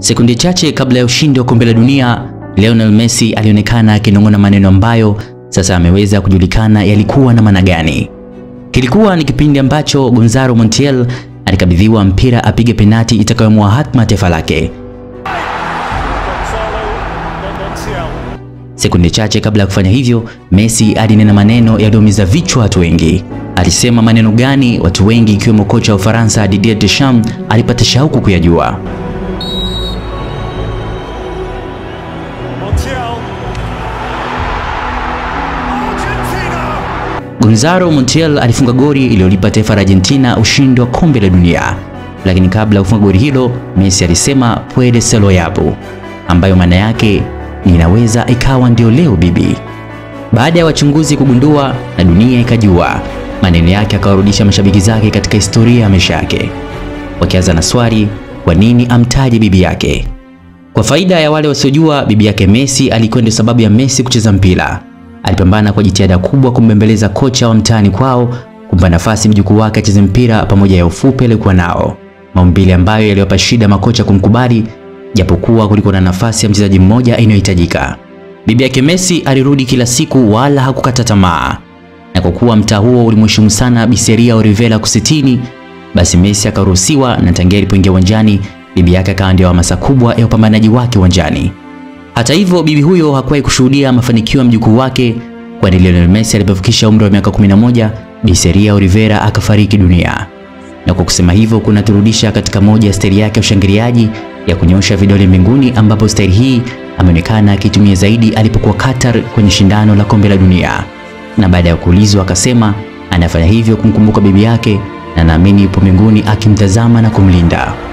Sekundi chache kabla ya ushindi wa kombe la dunia, Lionel Messi alionekana akinong'ona maneno ambayo sasa ameweza kujulikana yalikuwa na maana gani. Kilikuwa ni kipindi ambacho Gonzalo Montiel alikabidhiwa mpira apige penati itakayoamua hatma taifa lake. Sekunde chache kabla ya kufanya hivyo, Messi alinena maneno yaliyoumiza vichwa watu wengi. Alisema maneno gani? Watu wengi ikiwemo kocha wa Ufaransa Didier Deschamps alipata shauku kuyajua. Gonzalo Montiel alifunga goli iliyolipa taifa la Argentina ushindi wa kombe la dunia, lakini kabla ya kufunga goli hilo, Messi alisema puede ser lo yabu, ambayo maana yake inaweza ikawa ndio leo bibi. Baada ya wachunguzi kugundua na dunia ikajua, maneno yake akawarudisha mashabiki zake katika historia ya maisha yake, wakianza na swali, kwa nini amtaje bibi yake? Kwa faida ya wale wasiojua, bibi yake Messi alikuwa ndio sababu ya Messi kucheza mpira. Alipambana kwa jitihada kubwa kumbembeleza kocha wa mtaani kwao kumpa nafasi mjukuu wake acheze mpira pamoja ya ufupi aliokuwa nao, maumbile ambayo yaliwapa shida makocha kumkubali, japokuwa kulikuwa na nafasi ya mchezaji mmoja inayohitajika. Bibi yake Messi alirudi kila siku, wala hakukata tamaa, na kwa kuwa mtaa huo ulimheshimu sana Biseria Olivera kusitini, basi Messi akaruhusiwa, na tangia alipoingia uwanjani bibi yake akawa ndio hamasa kubwa ya upambanaji wake uwanjani. Hata hivyo bibi huyo hakuwahi kushuhudia mafanikio ya mjukuu wake, kwani Lionel Messi alipofikisha umri wa miaka 11, Biseria Olivera akafariki dunia. Na kwa kusema hivyo kunaturudisha katika moja ya staili yake ya ushangiliaji ya kunyosha vidole mbinguni, ambapo staili hii ameonekana akitumia zaidi alipokuwa Qatar kwenye shindano la kombe la dunia, na baada ya kuulizwa akasema anafanya hivyo kumkumbuka bibi yake na naamini yupo mbinguni akimtazama na kumlinda.